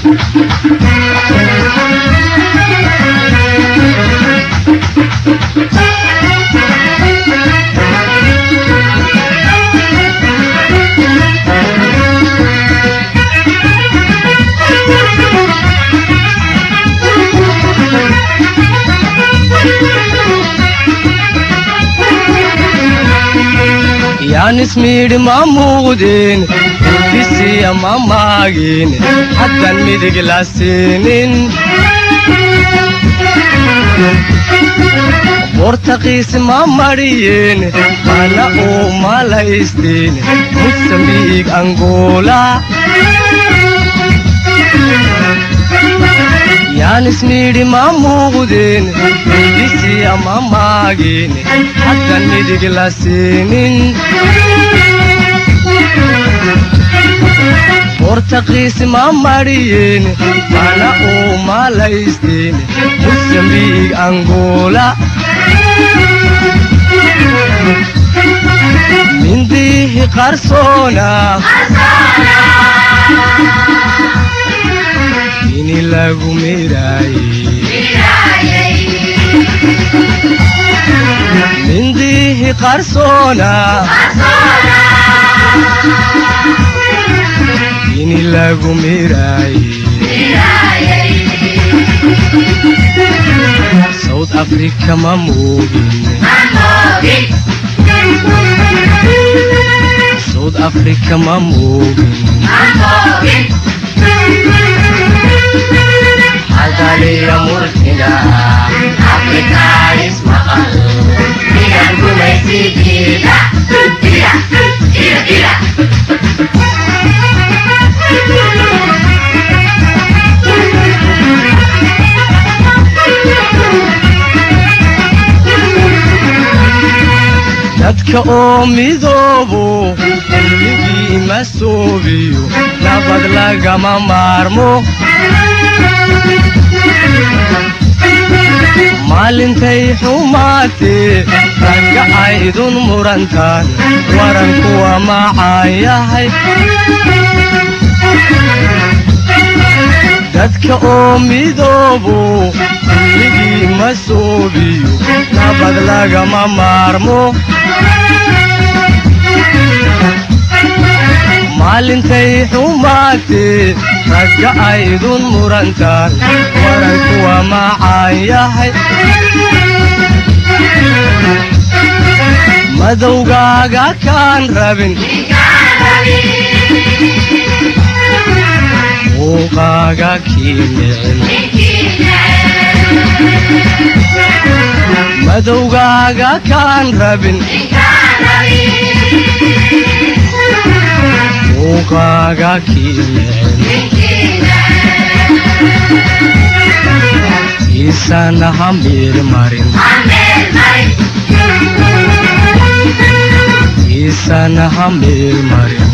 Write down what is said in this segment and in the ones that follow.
yaanismiidhi ma muuqdeen intisiya ma maagin haddan midig la siinin bortaqiis ma madhiyeen mana uu malaysteen musambiig angola yaanismiidhi ma muuqdeen intisiya ma maagin haddan midig la siinin bortaqiis ma madhiyeen mana uu malaysteen musambiig angola mindihi qarsoona ini lagu miraaye mindihi qarsoona ini lagu miraaye south africa ma moogin south africa ma moogin hadaliya murtina afrikaanis maqal midan gumaysigiida dadka oo midoobo xilligii ma soobiyo nabad lagama maarmo maalintay xumaatee ragga aydun murantaan warankuwa macaan yahay dadka oo midoobo xilligii ma soobiyo nabad lagama maarmo maalintay xumaatee ragga aydun murantaan warankuwa macaan yahay madowgaaga kaan rabin muuqaaga kii nicin madowgaaga kaan rabin muuqaaga kii nicin tiisana ha miirmarin tiisana ha miirmarin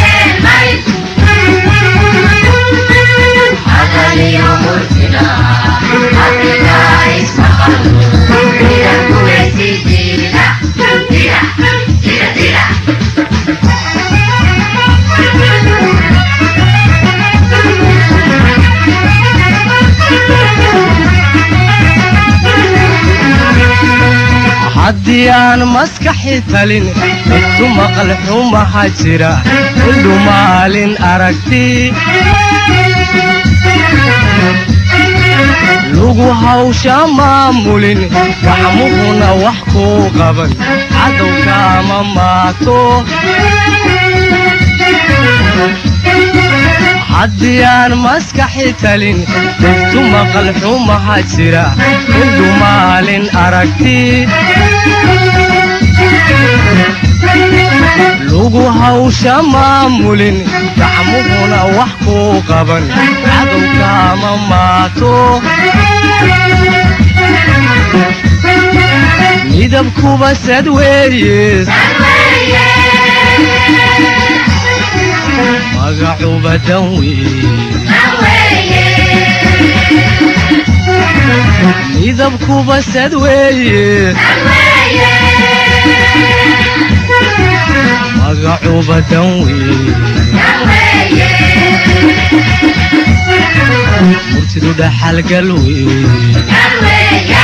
haddii aan maskaxi talin intu maqal xumaha jira indhu maalin aragti lugu hawsha maamulin gacmuhuna wax kuu qaban cadowkaama maato haddii aan maskaxi talin intu maqal xumaha jira indhu maalin aragti lugu hawsha maamulin gacmuhuna wax kuu qaban cadowkaama maato midabkuba sad weeye magacuba dan weeye midabkuba sad weeye magacuba dan weeye murtidu dhaxalgal weeye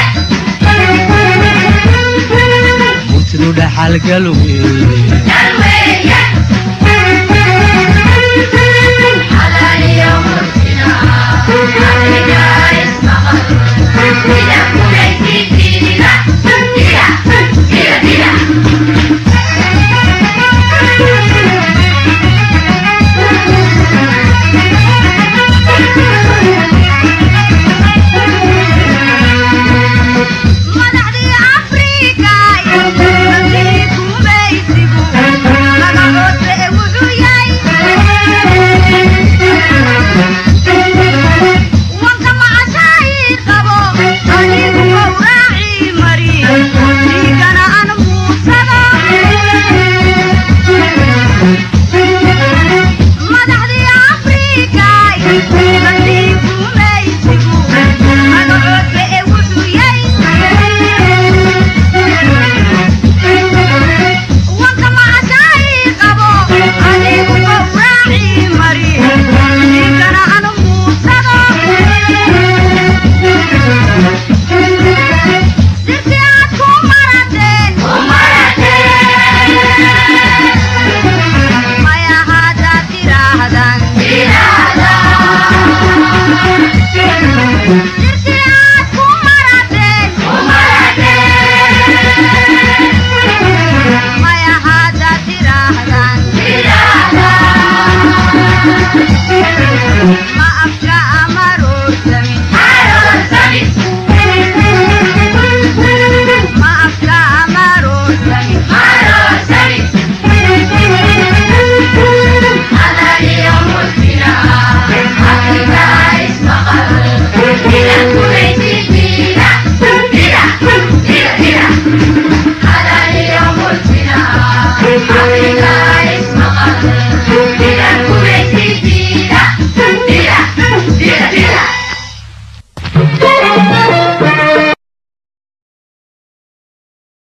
murtidu dhaxalgal weeye